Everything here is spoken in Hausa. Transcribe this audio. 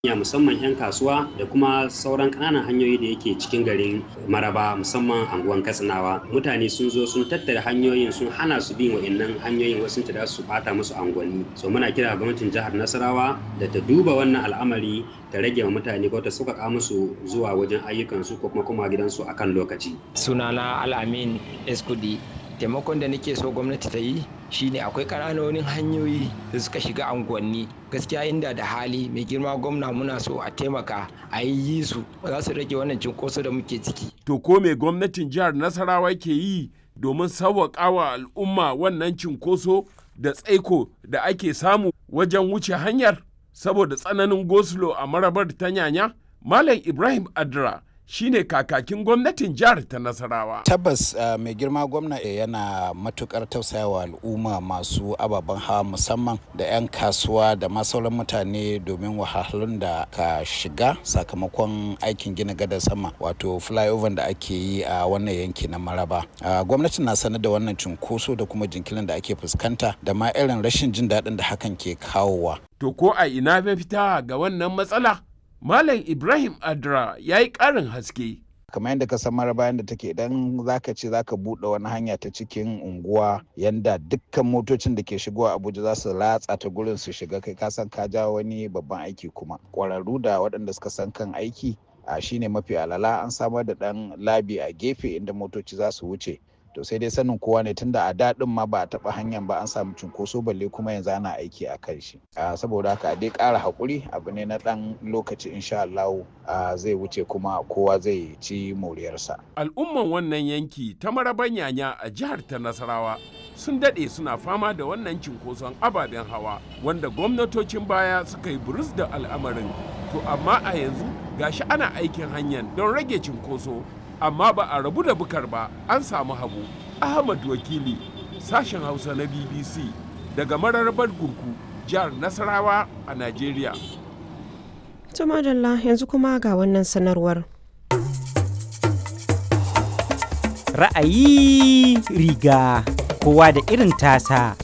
ya musamman 'yan kasuwa da kuma sauran ƙananan hanyoyi da yake cikin garin maraba musamman anguwan katsinawa mutane sun zo sun tattara hanyoyin sun hana su bin wa'annan hanyoyin wasu ta su bata musu angwani so muna kira gwamnatin jihar nasarawa da ta duba wannan al'amari ta rage wa mutane ko ta sauƙaƙa musu zuwa wajen ayyukansu ko kuma kuma gidansu akan lokaci sunana al'amin eskudi taimakon da nake so gwamnati ta yi shine akwai ƙananonin hanyoyi da suka shiga unguwanni gaskiya inda da hali mai girma gwamna muna so a taimaka a yi su za su rage wannan cinkoso da muke ciki to ko me gwamnatin jihar nasarawa ke yi domin sauwaƙa wa al'umma wannan cinkoso da tsaiko da ake samu wajen wuce hanyar saboda tsananin gosulo a marabar ta nyanya malam ibrahim adra shine kakakin gwamnatin jihar ta nasarawa tabbas uh, mai girma gwamna yana matukar tausayawa al'umma masu ababen hawa musamman da 'yan kasuwa da ma sauran mutane domin wahalhalun da ka shiga sakamakon aikin gina gadar sama wato flyover da ake yi a uh, wannan yanki na maraba uh, gwamnati na sanar da wannan cunkoso da kuma jinkirin da ake fuskanta da ma irin rashin jin daɗin da hakan ke kawowa to ko a ina mafita ga wannan matsala Malam Ibrahim Adra ya yi ƙarin haske. kamar yadda ka san mara bayan da take idan zaka ce zaka buɗe wani hanya ta cikin unguwa yanda dukkan motocin da ke shigowa abuja za su latsa ta gurin su shiga kai ka san ka ja wani babban aiki kuma ƙwararru da waɗanda suka san kan aiki a shine mafi alala an samar da ɗan labi a gefe inda motoci za su wuce to sai dai sanin kowa ne tunda a daɗin ma ba a taɓa hanyar ba an samu cunkoso balle kuma yanzu ana aiki a kan shi saboda haka a dai ƙara haƙuri abu ne na ɗan lokaci insha Allah zai wuce kuma kowa zai ci moriyarsa. Al'umman wannan yanki ta maraban yanya a jihar ta Nasarawa sun daɗe suna fama da wannan cinkoson ababen hawa wanda gwamnatocin baya suka yi burus da al'amarin to amma a yanzu gashi ana aikin hanyar don rage cinkoso amma ba a rabu da bukar ba an samu hagu ahmad wakili sashen hausa na bbc daga mararrabar gurku jihar nasarawa a najeriya madalla yanzu kuma ga wannan sanarwar ra'ayi riga kowa da irin tasa